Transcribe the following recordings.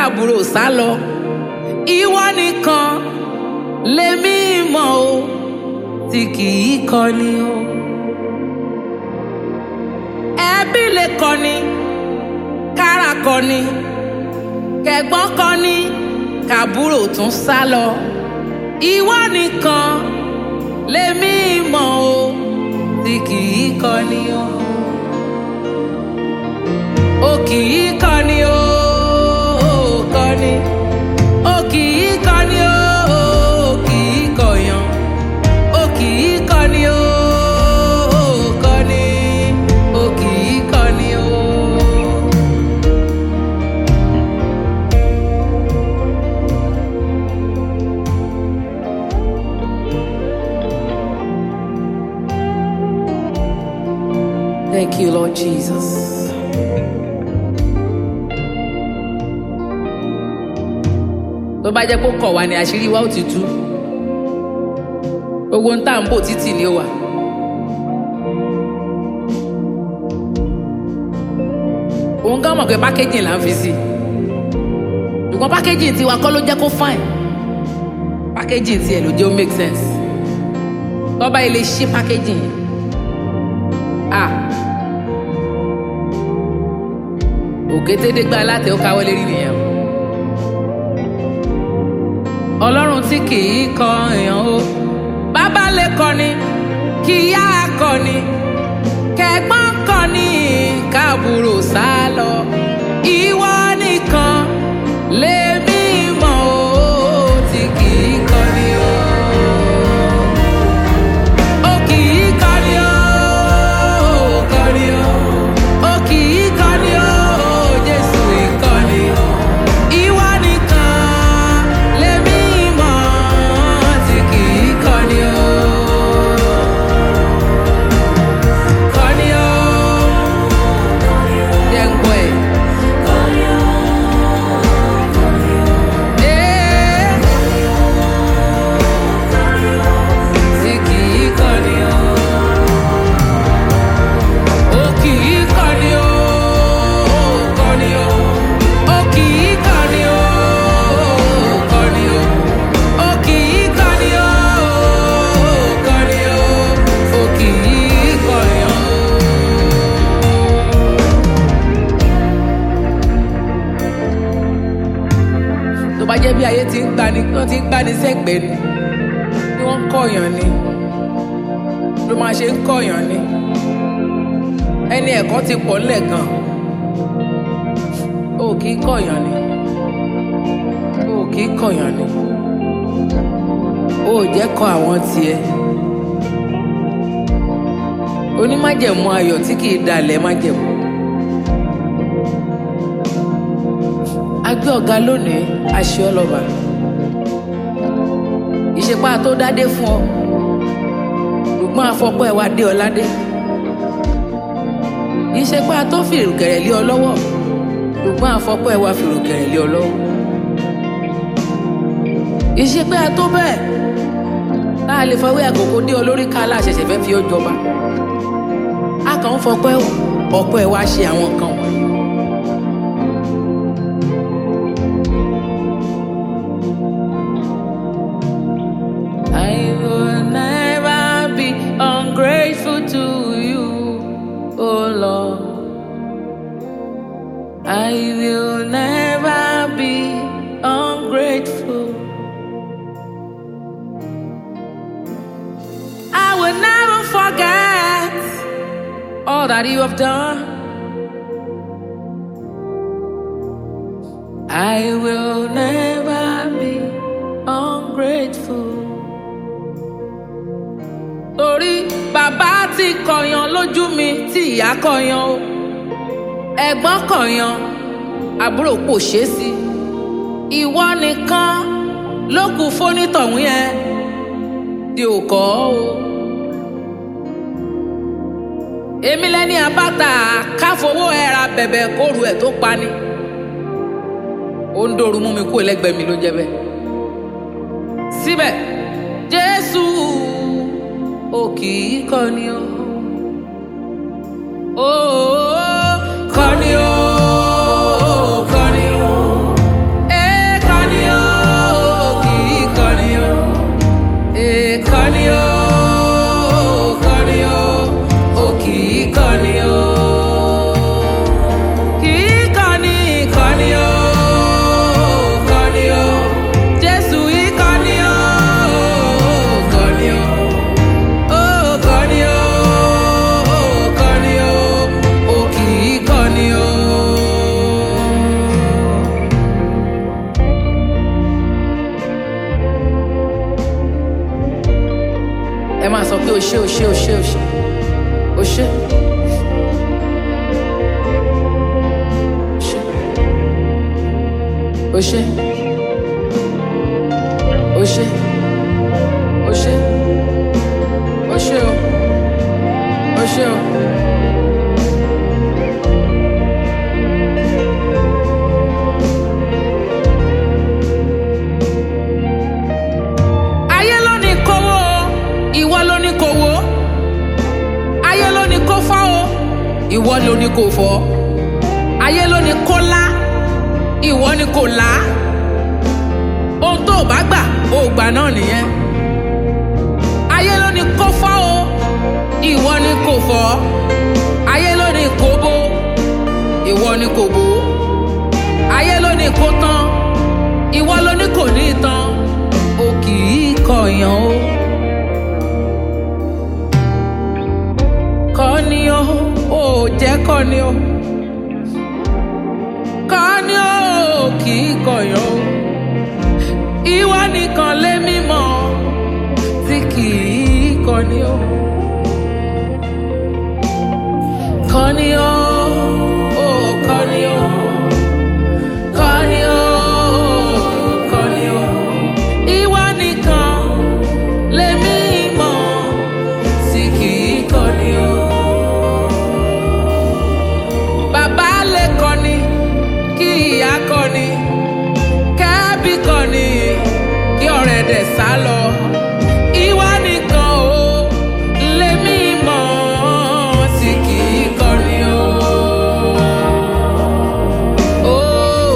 káàbùrò sá lọ ìwọ nìkan lèmi mọ̀ o tí kì í kọni o ẹbí lè kọni kára kọni kẹ̀gbọ́n kọni káàbùrò tún sá lọ ìwọ nìkan lèmi mọ̀ o tí kì í kọni o o kì í kọni o o kọni o kì í kọni o o kì í kọyàn o kì í kọni o o kọni o kì í kọni o. Thank you, Lord Jesus. tó bá jẹ́ kó kọ̀ wá ní àṣírí wa ó ti tú gbogbo ń tà ń bò títì ni ó wà. òun gan mọ̀ pé pákéjì là ń fi sí ṣùgbọ́n pákéjì tiwa kọ́ ló jẹ́ kó fine pákéjì tiẹ̀ ló jẹ́ ó make sense tọ́ba ilé ṣí pákéjì yẹn ah òkétédégbá alátẹ ó káwọ́ lérí nìyẹn o ọlọ́run tí kì í kọ èèyàn o bàbá lè kọni kí ìyá kọni kẹ̀gbọ́n kọni káàbùrò sá lọ ìwọ nìkan lèmi mọ̀ o tí kì í kọni o. O kì í kọni o, kọni o. O kì í kọni o, Jésù ìkọni o. Ìwọ nìkan lèmi mọ̀ tí kì í kọni o. Kọni o. Jẹ́ ń gbọ́ ẹ̀. Ee. Tí kì í kọni o. O kì í kọni o, kọni o. O kì í kọni o, kọni o. O kì í kọni o, kọni o. O kì í kọni o. tó bá jẹ́ bí ayé ti ń gbani tó ti ń gbani sẹ́gbẹ̀ẹ́ ni bí wọ́n ń kọ̀yàn ni ló máa ṣe ń kọ̀yàn ni ẹni ẹ̀kọ́ ti pọ̀ ńlẹ̀ gan o kì í kọ̀yàn ni o kì í kọ̀yàn ni o ò jẹ́ kọ àwọn tiẹ̀ onímájẹ̀mú ayọ̀ tí kì í dalẹ̀ májẹ̀mú. agbé ọ̀gá lónìí aṣọ ọlọ́ba ìṣepá tó dádé fún ọ ṣùgbọ́n afọ́pọ́ ẹ̀ wá dé ọ ládé ìṣepá tó fìrùkẹ̀rẹ̀ lé ọ lọ́wọ́ ṣùgbọ́n afọ́pọ́ ẹ̀ wá fìrùkẹ̀rẹ̀ lé ọ lọ́wọ́ ìṣepá tó bẹ́ẹ̀ tá a lè fọwọ́ àkókò dé ọ lórí ká aláṣẹṣẹ fẹ́ fi ọ jọba a kàn ń fọpẹ́ ọ̀pọ̀ ẹ̀ wá ṣe àwọn kan wọ̀nyí. I will never be ungrateful to you, oh Lord. I will never be ungrateful. I will never forget all that you have done. I will never be ungrateful. Torí bàbá ti kọ̀yàn lójú mi tí ìyá kọ̀yàn o. Ẹ̀gbọ́n kọ̀yàn, àbúrò kò ṣeé sí. Ìwọ nìkan ló kù fónítọ̀hún yẹn tí ò kọ́ o. Èmi lẹ́ni àbáta káfowó ẹ̀ra bẹ̀bẹ̀ kóru ẹ̀ tó pani ó ń dòru mú mi kú ẹlẹgbẹ́ mi ló jẹ́ bẹ́ẹ̀. síbẹ̀ jésù ò kì í kọni o. ó kọni o kọni o mi ò ṣe ò ṣe ò ṣe ò ṣe ò ṣe. Ò ṣe. Ò ṣe. Ò ṣe. Ò ṣe o. Ò ṣe o. Ayé ló ní kówó o, ìwọ ló ní kówó. Ayé ló ní kó fọ́ o, ìwọ ló ní kó fọ́. Ayé ló ní kó lá, ìwọ ní kó lá. Ohun tó o bá gbà, o gbà náà nìyẹn. Ayé ló ní kó fọ́ o, ìwọ ní kó fọ́. Ayé ló ní kó bó, ìwọ ní kó bó. Ayé ló ní kó tán, ìwọ ló ní kò ní tán. O kì í kọ̀yàn o. Kọ́ni o, ò jẹ́ kọ́ni o. Kọ́ni o, kì í kọ̀yàn o. Ìwọ nìkan lé mímọ́ tí kì í kọ́ni o. Kọ́ni o, ò kọ́ni o. Kọ́ni o, kọ́ni o. Ìwọ nìkan lèmi mọ̀ tí kì í kọ́ni o. Bàbá lè kọ́ni kí ìyá kọ́ni kẹ́bí kọ́ni kí ọ̀rẹ́ dẹ̀ sá lọ. Ìwọ nìkan o lèmi mọ̀ tí kì í kọ́ni o. Oh.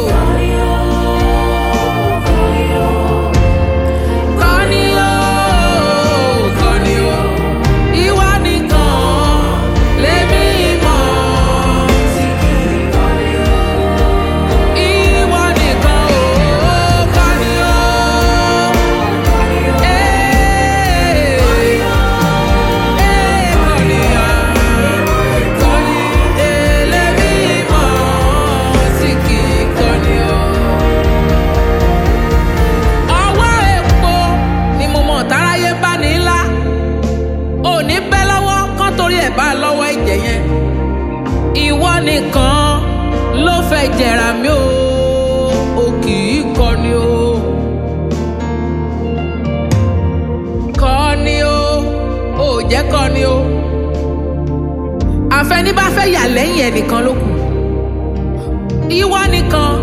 Kọ́ni o, kọ́ni o, ìwọ nìkan lèmi mọ̀ tí kì í kọ́ni o. Ìwọ nìkan o, kọ́ni o. Ee, ee, kọ́ni o, kọ́ni, ee, lèmi mọ̀ tí kì í kọ́ni o ọwọ́ epo ni mo mọ̀ táráyé bá ní ńlá òní bẹ́ lọ́wọ́ kán torí ẹ̀ bá lọ́wọ́ ẹ̀jẹ̀ yẹn ìwọ nìkan ló fẹ́ jẹ̀rà mí o o kì í kọni o kọni o ò jẹ́ kọni o àfẹní bá fẹ́ yà lẹ́yìn ẹnìkan ló kù ìwọ nìkan